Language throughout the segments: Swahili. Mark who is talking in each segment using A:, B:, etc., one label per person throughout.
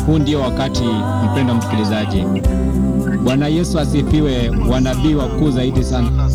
A: huu ndio wakati, mpendwa msikilizaji. Bwana Yesu asifiwe. Wanabii wakuu zaidi sana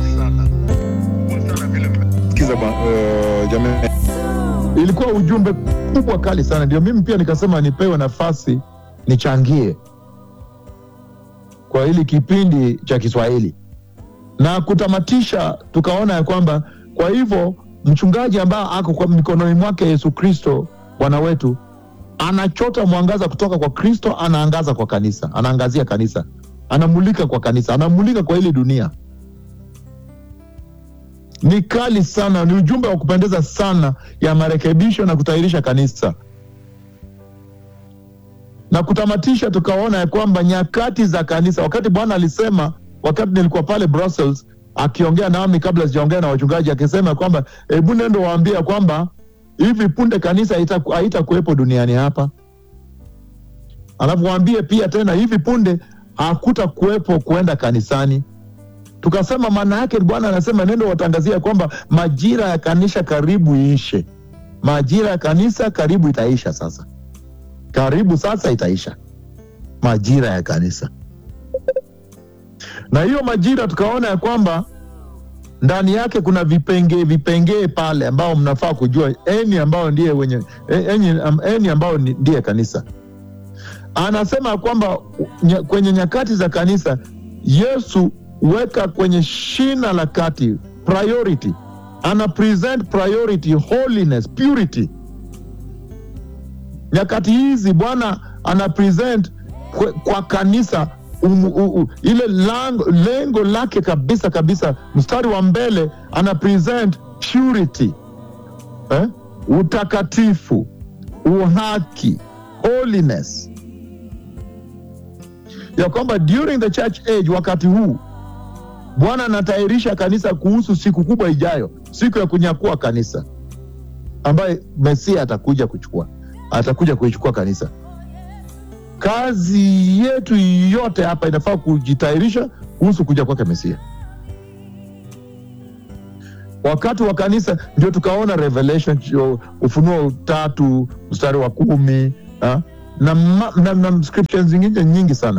B: Sikiza uh, jamani, ilikuwa ujumbe kubwa kali sana, ndio mimi pia nikasema nipewe nafasi nichangie kwa hili kipindi cha Kiswahili na kutamatisha, tukaona ya kwamba kwa hivyo mchungaji ambaye ako kwa mikononi mwake Yesu Kristo Bwana wetu anachota mwangaza kutoka kwa Kristo, anaangaza kwa kanisa, anaangazia kanisa, anamulika kwa kanisa, anamulika kwa hili dunia. Ni kali sana, ni ujumbe wa kupendeza sana ya marekebisho na kutahirisha kanisa. Na kutamatisha, tukaona ya kwamba nyakati za kanisa, wakati Bwana alisema, wakati nilikuwa pale Brussels akiongea nami kabla sijaongea na wachungaji, akisema kwamba hebu nendo waambia kwamba hivi punde kanisa haitakuwepo duniani hapa, alafu waambie pia tena hivi punde hakuta kuwepo kuenda kanisani. Tukasema maana yake Bwana anasema nendo watangazia kwamba majira ya kanisa karibu iishe. Majira ya kanisa karibu itaisha sasa, karibu sasa itaisha majira ya kanisa. Na hiyo majira tukaona ya kwamba ndani yake kuna vipengee vipengee pale ambao mnafaa kujua, eni ambao ndiye wenye eni, eni ambao ndiye kanisa. Anasema kwamba kwenye nyakati za kanisa Yesu weka kwenye shina la kati priority, ana present priority, holiness, purity. Nyakati hizi Bwana ana present kwa, kwa kanisa um, um, um, ile lango, lengo lake kabisa kabisa, mstari wa mbele ana present purity eh? utakatifu, uhaki, holiness, ya kwamba during the church age, wakati huu Bwana anatayarisha kanisa kuhusu siku kubwa ijayo, siku ya kunyakua kanisa, ambaye Mesia atakuja kuchukua, atakuja kuichukua kanisa. Kazi yetu yote hapa inafaa kujitayarisha kuhusu kuja kwake Mesia. Wakati wa kanisa ndio tukaona Revelation, Ufunuo tatu mstari wa kumi ha? na, na, na scriptures zingine nyingi sana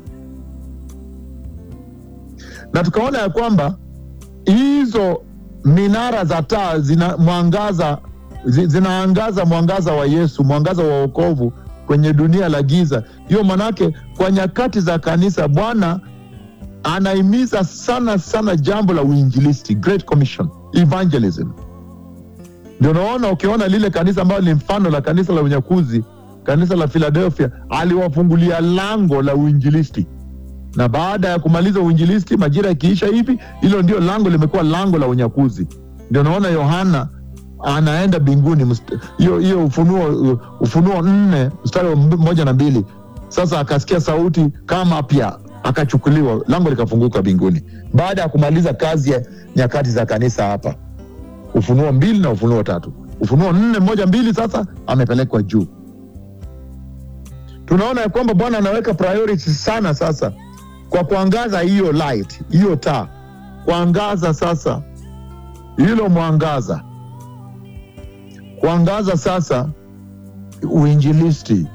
B: na tukaona ya kwamba hizo minara za taa zina mwangaza zinaangaza mwangaza wa Yesu, mwangaza wa wokovu kwenye dunia la giza. Hiyo manake kwa nyakati za kanisa Bwana anahimiza sana sana jambo la uinjilisti, Great Commission, evangelism. Ndio naona ukiona lile kanisa ambalo ni mfano la kanisa la unyakuzi, kanisa la Philadelphia, aliwafungulia lango la uinjilisti na baada ya kumaliza uinjilisti, majira yakiisha hivi, hilo ndio lango limekuwa lango la unyakuzi. Ndio naona Yohana anaenda mbinguni, hiyo hiyo Ufunuo Ufunuo nne mstari wa moja na mbili. Sasa akasikia sauti kama pia, akachukuliwa, lango likafunguka mbinguni, baada ya kumaliza kazi ya nyakati za kanisa hapa, Ufunuo mbili na Ufunuo tatu. Ufunuo nne moja mbili, sasa amepelekwa juu. Tunaona ya kwamba Bwana anaweka priority sana sasa kwa kuangaza hiyo light, hiyo taa, kuangaza sasa hilo mwangaza, kuangaza sasa uinjilisti,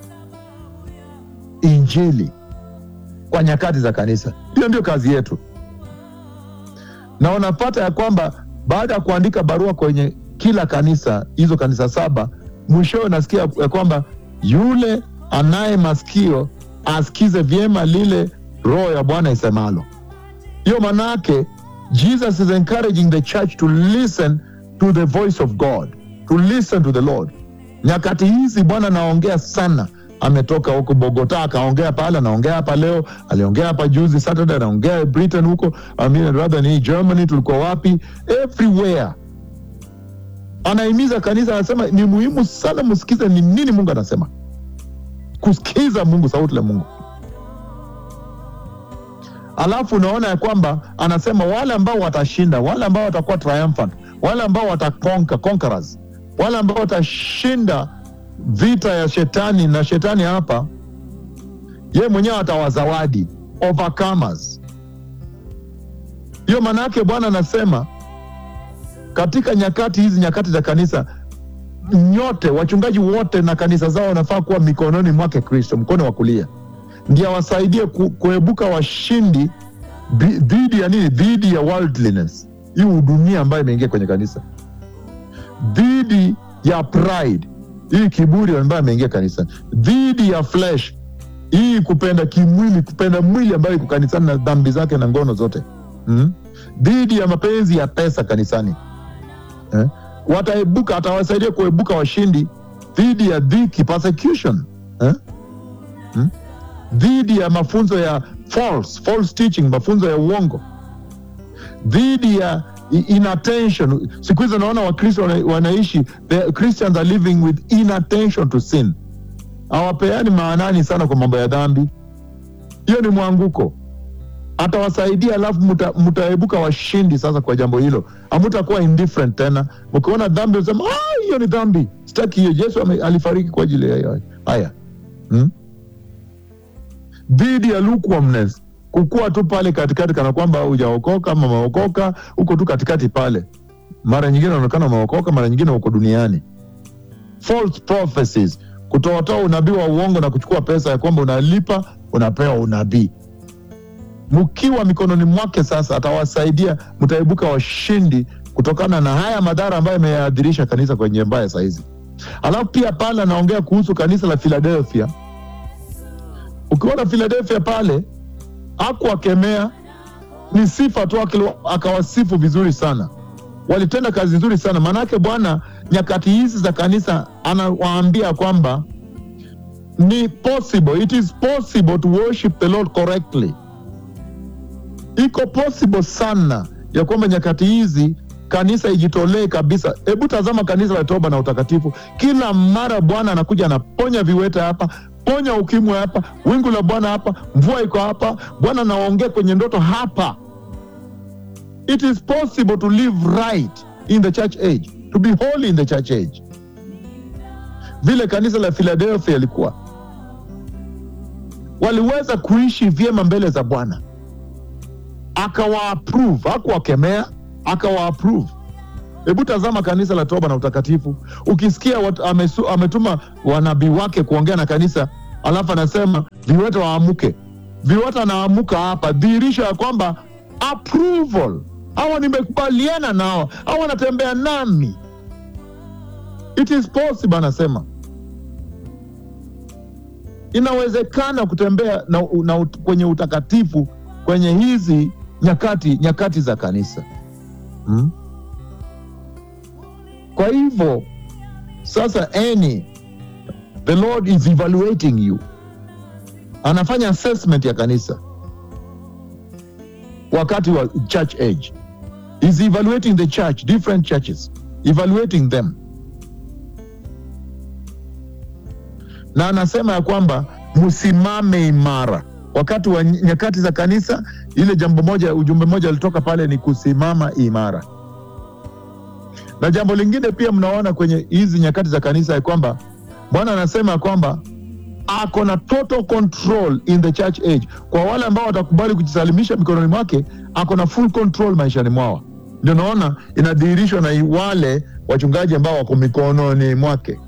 B: injili kwa nyakati za kanisa. Hiyo ndio kazi yetu, na unapata ya kwamba baada ya kuandika barua kwenye kila kanisa, hizo kanisa saba, mwishowe nasikia ya kwamba yule anaye masikio asikize vyema lile roho ya Bwana isemalo. Hiyo manake Jesus is encouraging the church to listen to the voice of God, to listen to the Lord. Nyakati hizi Bwana anaongea sana, ametoka huko Bogota akaongea pale, anaongea hapa leo, aliongea hapa juzi Saturday, anaongea Britain huko, I mean, rather ni Germany, tulikuwa wapi, everywhere anahimiza kanisa, anasema ni muhimu sana msikize ni nini Mungu anasema, kusikiza Mungu, sauti la Mungu. Alafu unaona ya kwamba anasema wale ambao watashinda, wale ambao watakuwa triumphant, wale ambao watakonka conquerors, wale ambao watashinda vita ya shetani na shetani hapa, ye mwenyewe atawazawadi overcomers. Hiyo maana yake Bwana anasema katika nyakati hizi, nyakati za kanisa, nyote wachungaji wote na kanisa zao wanafaa kuwa mikononi mwake Kristo, mkono wa kulia, ndio awasaidie ku, kuebuka washindi dhi- dhidi ya nini? Dhidi ya worldliness, hii udunia ambayo imeingia kwenye kanisa, dhidi ya pride, hii kiburi ambayo imeingia kanisa, dhidi ya flesh, hii kupenda kimwili, kupenda mwili ambayo iko kanisani na dhambi zake na ngono zote mm? dhidi ya mapenzi ya pesa kanisani eh? Wataebuka, atawasaidia kuebuka washindi dhidi ya dhiki, persecution eh? hmm? dhidi ya mafunzo ya false, false teaching, mafunzo ya uongo, dhidi ya i- inattention. Siku hizi naona Wakristo wana, wanaishi the Christians are living with inattention to sin, hawapeani maanani sana kwa mambo ya dhambi. Hiyo ni mwanguko atawasaidia alafu muta- mtaebuka washindi sasa kwa jambo hilo hamutakuwa indifferent tena mkiona dhambi usema "Ah, hiyo ni dhambi sitaki hiyo yesu ame- alifariki kwa ajili ya hiyo." haya hmm? dhidi ya lukewarmness kukua tu pale katikati kana kwamba hujaokoka ama umeokoka huko tu katikati pale mara nyingine unaonekana umeokoka mara nyingine uko duniani false prophecies kutoatoa unabii wa uongo na kuchukua pesa ya kwamba unalipa unapewa unabii mkiwa mikononi mwake sasa atawasaidia mtaibuka washindi kutokana na haya madhara ambayo yameadhirisha kanisa kwenye mbaya sahizi alafu pia pale anaongea kuhusu kanisa la philadelphia ukiona philadelphia pale akuwakemea ni sifa tu akili- akawasifu vizuri sana walitenda kazi nzuri sana maanake bwana nyakati hizi za kanisa anawaambia kwamba ni possible it is possible to worship the lord correctly iko possible sana ya kwamba nyakati hizi kanisa ijitolee kabisa. Hebu tazama kanisa la toba na utakatifu, kila mara Bwana anakuja anaponya viwete hapa, ponya ukimwi hapa, wingu la Bwana hapa, mvua iko hapa, Bwana anaongea kwenye ndoto hapa. It is possible to live right in the church age, to be holy in the church age, vile kanisa la Philadelphia ilikuwa waliweza kuishi vyema mbele za Bwana akawa approve, hakuwakemea, akawa approve. Hebu tazama kanisa la toba na utakatifu, ukisikia wat, amesu, ametuma wanabii wake kuongea na kanisa, alafu anasema viwete waamuke, viwete anaamuka hapa, dhihirisho ya kwamba approval, hawa nimekubaliana nao, hawa wanatembea nami, it is possible, anasema inawezekana kutembea na, na, kwenye utakatifu kwenye hizi nyakati nyakati za kanisa hmm? Kwa hivyo sasa, any the Lord is evaluating you, anafanya assessment ya kanisa wakati wa church age, is evaluating the church, different churches, evaluating them, na anasema ya kwamba msimame imara wakati wa nyakati za kanisa. Ile jambo moja, ujumbe moja alitoka pale ni kusimama imara. Na jambo lingine pia mnaona kwenye hizi nyakati za kanisa ya kwamba Bwana anasema kwamba ako na total control in the church age. Kwa wale ambao watakubali kujisalimisha mikononi mwake, ako na full control maishani mwao. Ndio naona inadhihirishwa na wale wachungaji ambao wako mikononi mwake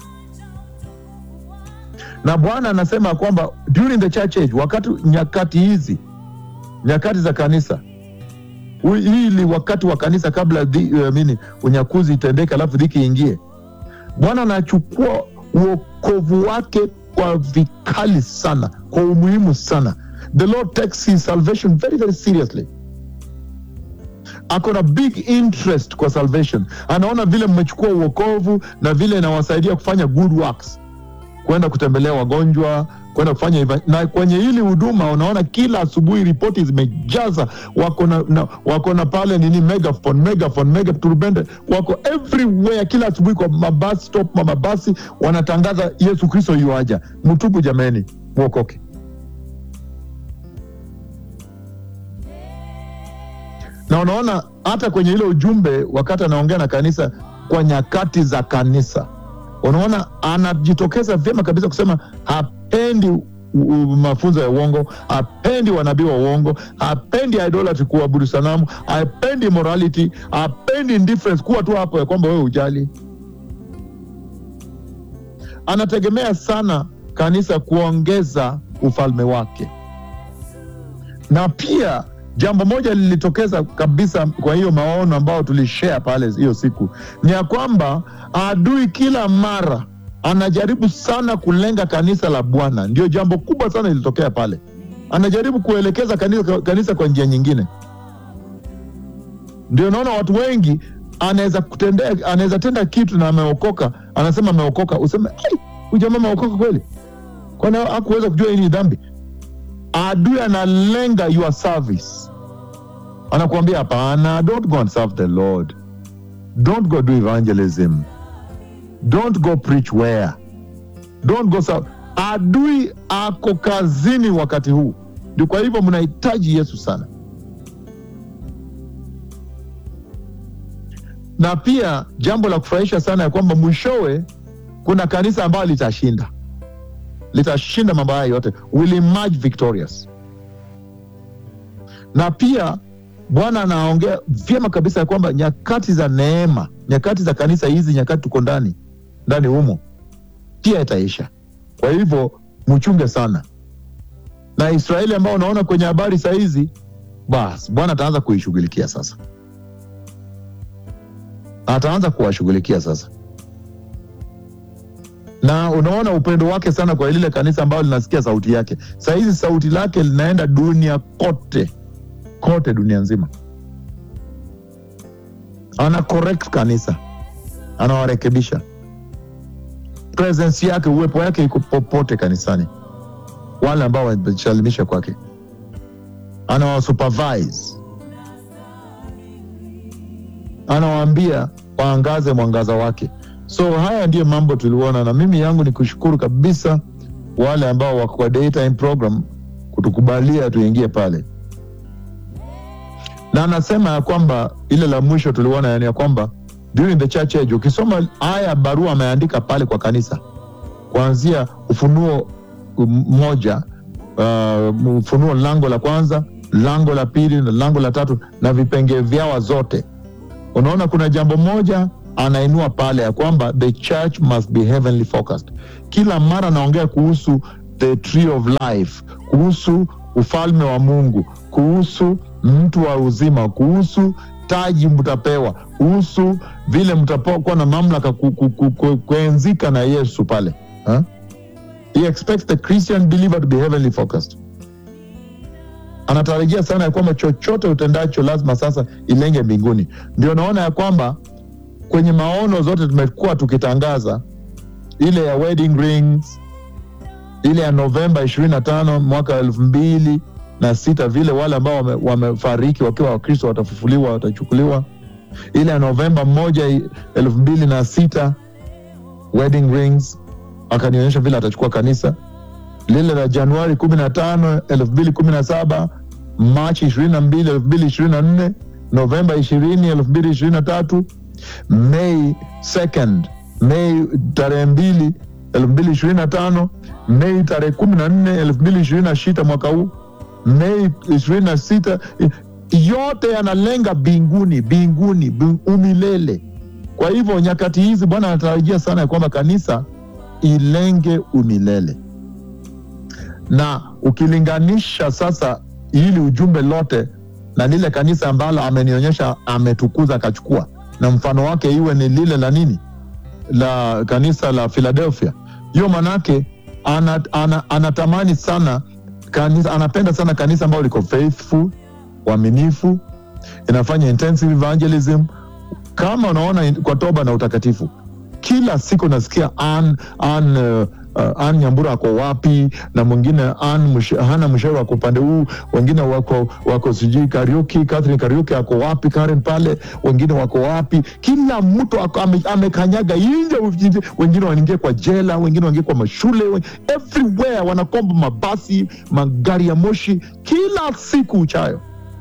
B: na Bwana anasema kwamba during the church age, wakati nyakati hizi nyakati za kanisa hili wakati wa kanisa kabla dhi, uh, mini unyakuzi itendeke, alafu dhiki ingie, Bwana anachukua uokovu wake kwa vikali sana, kwa umuhimu sana. The Lord takes his salvation very very seriously. Ako na big interest kwa salvation, anaona vile mmechukua uokovu na vile inawasaidia kufanya good works kwenda kutembelea wagonjwa, kwenda kufanya eva... na kwenye hili huduma unaona kila asubuhi ripoti zimejaza, wako na, na wako na pale nini, megaphone megaphone mega turbende, wako everywhere kila asubuhi kwa mabasi stop, ma mabasi wanatangaza Yesu Kristo yuaja, mtubu jameni, mwokoke. Na unaona hata kwenye ile ujumbe, wakati anaongea na kanisa kwa nyakati za kanisa unaona anajitokeza vyema kabisa kusema hapendi mafunzo ya uongo, hapendi wanabii wa uongo, hapendi idolatry, kuabudu sanamu, hapendi morality, hapendi indifference, kuwa tu hapo ya kwamba wewe ujali. anategemea sana kanisa kuongeza ufalme wake, na pia jambo moja lilitokeza kabisa kwa hiyo maono ambayo tulishare pale hiyo siku ni ya kwamba adui kila mara anajaribu sana kulenga kanisa la Bwana. Ndio jambo kubwa sana lilitokea pale, anajaribu kuelekeza kanisa, kanisa kwa njia nyingine. Ndio naona watu wengi anaweza kutendea, anaweza tenda kitu na ameokoka, anasema ameokoka, useme ai, huyu jamaa ameokoka kweli? Kwani hakuweza kujua hii ni dhambi? Adui analenga your service, anakuambia hapana, don't go and serve the Lord, don't go do evangelism, don't go preach where, don't go serve. Adui ako kazini wakati huu, ndio kwa hivyo mnahitaji Yesu sana. Na pia jambo la kufurahisha sana ya kwamba mwishowe kuna kanisa ambayo litashinda litashinda mambo haya yote, will emerge victorious. Na pia Bwana anaongea vyema kabisa ya kwamba nyakati za neema, nyakati za kanisa hizi, nyakati tuko ndani ndani humo, pia itaisha. Kwa hivyo mchunge sana, na Israeli ambao unaona kwenye habari saa hizi, basi Bwana ataanza kuishughulikia sasa, ataanza kuwashughulikia sasa na unaona upendo wake sana kwa lile kanisa ambalo linasikia sauti yake. Saa hizi sauti lake linaenda dunia kote kote, dunia nzima. Ana correct kanisa, anawarekebisha. Presence yake, uwepo wake iko popote kanisani, wale ambao wamesalimisha kwake, anawasupervise, anawaambia waangaze mwangaza wake. So haya ndiyo mambo tuliona, na mimi yangu ni kushukuru kabisa wale ambao wako kwa daytime program kutukubalia tuingie pale, na anasema ya kwamba ile la mwisho tuliona, yani ya kwamba during the church age, ukisoma haya barua ameandika pale kwa kanisa kuanzia Ufunuo moja, uh, Ufunuo lango la kwanza, lango la pili na lango la tatu na vipengee vyao zote, unaona kuna jambo moja anainua pale ya kwamba the church must be heavenly focused. Kila mara anaongea kuhusu the tree of life, kuhusu ufalme wa Mungu, kuhusu mtu wa uzima, kuhusu taji mtapewa, kuhusu vile mtakuwa na mamlaka ku, ku, ku, ku, kuenzika na Yesu pale huh? He expects the Christian believer to be heavenly focused. Anatarajia sana ya kwamba chochote utendacho lazima sasa ilenge mbinguni. Ndio naona ya kwamba kwenye maono zote tumekuwa tukitangaza ile ya wedding rings, ile ya Novemba ishirini na tano mwaka elfu mbili na sita vile wale ambao wamefariki wame wakiwa Wakristo watafufuliwa, watachukuliwa. Ile ya Novemba moja elfu mbili na sita wedding rings, akanionyesha vile atachukua kanisa. Lile la Januari kumi na tano elfu mbili kumi na saba Machi ishirini na mbili elfu mbili ishirini na nne Novemba ishirini elfu mbili ishirini na tatu Mei 2nd, Mei tarehe mbili elfu mbili ishirini na tano Mei tarehe kumi na nne elfu mbili ishirini na sita mwaka huu, Mei ishirini na sita yote yanalenga binguni, binguni, umilele. Kwa hivyo nyakati hizi Bwana anatarajia sana ya kwamba kanisa ilenge umilele, na ukilinganisha sasa hili ujumbe lote na lile kanisa ambalo amenionyesha ametukuza akachukua na mfano wake iwe ni lile la nini la kanisa la Philadelphia. Hiyo manake anatamani ana, ana sana kanisa, anapenda sana kanisa ambalo liko faithful, uaminifu, inafanya intensive evangelism. Kama unaona kwa toba na utakatifu, kila siku nasikia an, an, uh, Uh, Ann Nyambura ako wapi na mwingine Ann hana mshauri wako upande huu, wengine wako wako sijui Kariuki, Catherine Kariuki ako wapi, Karen pale, wengine wako wapi? Kila mtu amekanyaga nje, wengine wanaingia kwa jela, wengine wanaingia kwa mashule, everywhere wanakomba mabasi, magari ya moshi kila siku uchayo.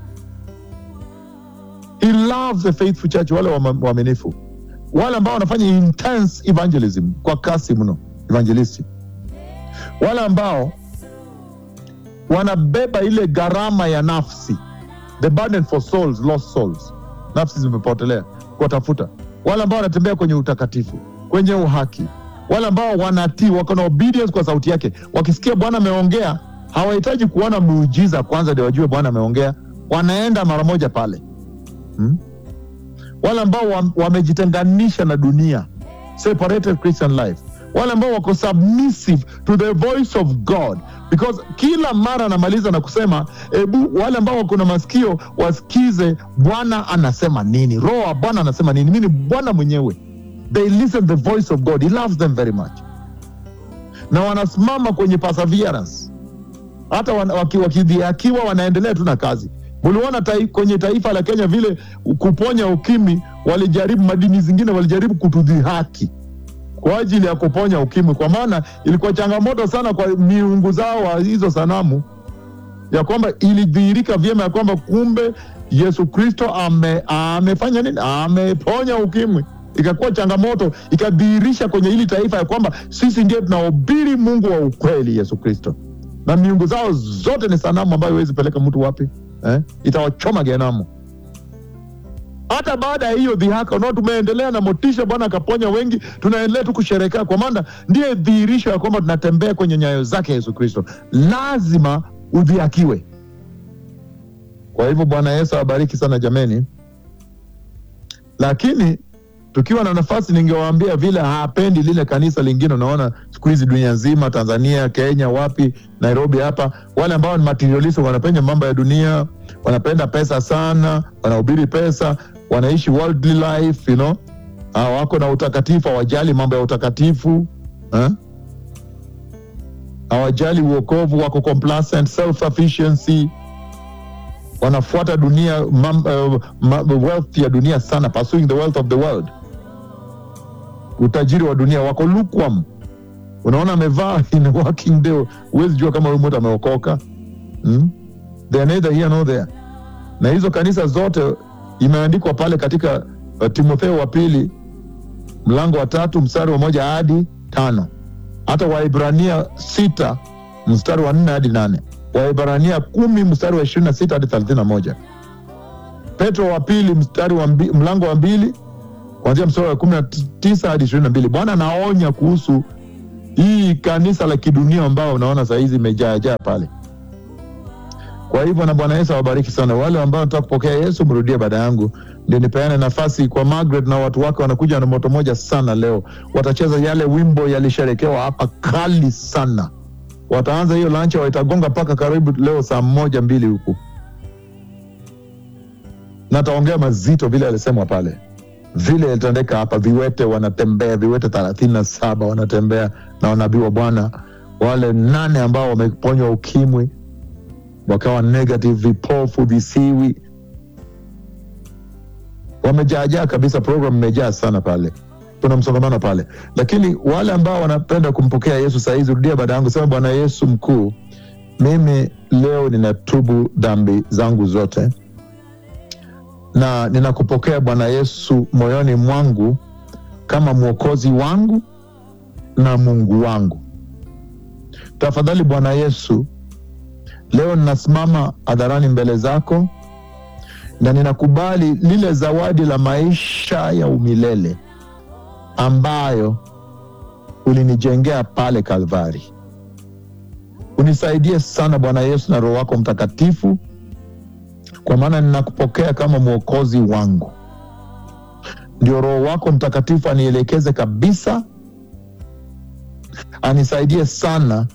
B: He loves the faithful church, wale waaminifu, wale ambao wanafanya intense evangelism kwa kasi mno evangelisti wale ambao wanabeba ile gharama ya nafsi, the burden for souls, lost souls, nafsi zimepotelea kuwatafuta, wale ambao wanatembea kwenye utakatifu, kwenye uhaki, wale ambao wanatii, wako na obedience kwa sauti yake. Wakisikia Bwana ameongea, hawahitaji kuona muujiza kwanza ndio wajue Bwana ameongea, wanaenda mara moja pale hmm? Wale ambao wam- wamejitenganisha na dunia, separated Christian life, wale ambao wako submissive to the voice of God, because kila mara anamaliza na kusema ebu, wale ambao wako na masikio wasikize Bwana anasema nini, Roho wa Bwana anasema nini. Mimi ni Bwana mwenyewe they listen the voice of God. He loves them very much, na wanasimama kwenye perseverance, hata wan- waki- wakidhihakiwa wanaendelea tu na kazi. Uliona tai, kwenye taifa la Kenya vile kuponya ukimwi, walijaribu madini zingine walijaribu kutudhihaki kwa ajili ya kuponya ukimwi, kwa maana ilikuwa changamoto sana kwa miungu zao wa hizo sanamu, ya kwamba ilidhihirika vyema ya kwamba kumbe Yesu Kristo ame, amefanya nini? Ameponya ukimwi. Ikakuwa changamoto, ikadhihirisha kwenye hili taifa ya kwamba sisi ndio tunahubiri Mungu wa ukweli, Yesu Kristo, na miungu zao zote ni sanamu ambayo huwezi peleka mtu wapi eh? Itawachoma genamu. Hata baada ya hiyo dhihaka, unao tumeendelea na motisha, Bwana akaponya wengi, tunaendelea tu kusherekea, kwa maana ndiye dhihirisho ya kwamba tunatembea kwenye nyayo zake Yesu Kristo. Lazima udhihakiwe. Kwa hivyo Bwana Yesu awabariki sana jameni, lakini tukiwa na nafasi, ningewaambia vile hapendi lile kanisa lingine. Unaona siku hizi dunia nzima, Tanzania, Kenya, wapi, Nairobi hapa, wale ambao ni materialist, wanapenda mambo ya dunia, wanapenda pesa sana, wanahubiri pesa, wanaishi worldly life, you know? Ah, wako na utakatifu, hawajali mambo ya utakatifu eh? hawajali uokovu, wako complacent, self sufficiency wanafuata dunia mam, uh, ma, wealth ya dunia sana, pursuing the wealth of the world, utajiri wa dunia, wako lukewarm. Unaona amevaa in a working day, huwezi jua kama huyu mtu ameokoka hmm? They are neither here nor there. Na hizo kanisa zote imeandikwa pale katika uh, Timotheo wa pili mlango wa tatu mstari wa moja hadi tano hata Waibrania sita mstari wa nne hadi nane Waibrania kumi mstari wa ishirini na sita hadi thelathini na moja Petro wa pili mstari wa mbi, mlango wa mbili kuanzia mstari wa kumi na tisa hadi ishirini na mbili Bwana anaonya kuhusu hii kanisa la kidunia ambao unaona saa hizi imejaajaa pale. Kwa hivyo na Bwana Yesu awabariki sana. Wale ambao wanataka kupokea Yesu, mrudie baada yangu, ndio nipeane nafasi kwa Margaret na watu wake. Wanakuja na moto moja sana leo, watacheza yale wimbo yalisherekewa hapa kali sana. Wataanza hiyo lancha, watagonga mpaka karibu leo saa moja mbili huku, na taongea mazito vile alisemwa pale, vile ilitendeka hapa. Viwete wanatembea, viwete thelathini na saba wanatembea na wanabii wa Bwana, wale nane ambao wameponywa ukimwi wakawa negative, vipofu, visiwi, wamejaajaa kabisa. Program imejaa sana pale, kuna msongamano pale. Lakini wale ambao wanapenda kumpokea Yesu saa hizi, rudia baada yangu, sema: Bwana Yesu mkuu, mimi leo ninatubu dhambi zangu zote na ninakupokea Bwana Yesu moyoni mwangu kama mwokozi wangu na Mungu wangu. Tafadhali Bwana Yesu, leo ninasimama hadharani mbele zako na ninakubali lile zawadi la maisha ya umilele ambayo ulinijengea pale Kalvari. Unisaidie sana Bwana Yesu na Roho wako Mtakatifu, kwa maana ninakupokea kama mwokozi wangu. Ndio Roho wako Mtakatifu anielekeze kabisa, anisaidie sana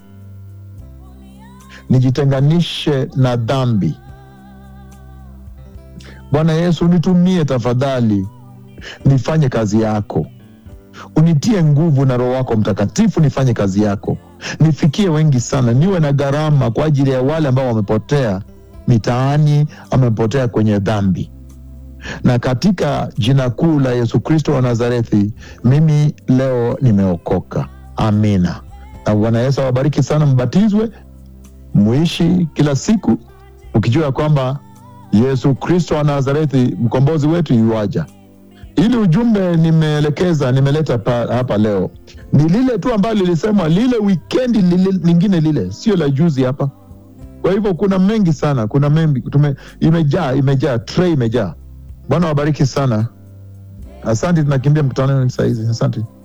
B: nijitenganishe na dhambi. Bwana Yesu, unitumie tafadhali, nifanye kazi yako, unitie nguvu na Roho wako Mtakatifu, nifanye kazi yako, nifikie wengi sana, niwe na gharama kwa ajili ya wale ambao wamepotea mitaani, wamepotea kwenye dhambi. Na katika jina kuu la Yesu Kristo wa Nazarethi, mimi leo nimeokoka. Amina. Na Bwana Yesu awabariki sana, mbatizwe muishi kila siku ukijua ya kwamba Yesu Kristo wa Nazarethi mkombozi wetu yuaja. Ili ujumbe nimeelekeza nimeleta pa, hapa leo ni lile tu ambalo lilisemwa lile wikendi lile, lingine lile, sio la juzi hapa. Kwa hivyo kuna mengi sana, kuna mengi tume, imejaa imejaa, tray imejaa. Bwana wabariki sana, asante. Tunakimbia mkutanoni saa hizi, asante.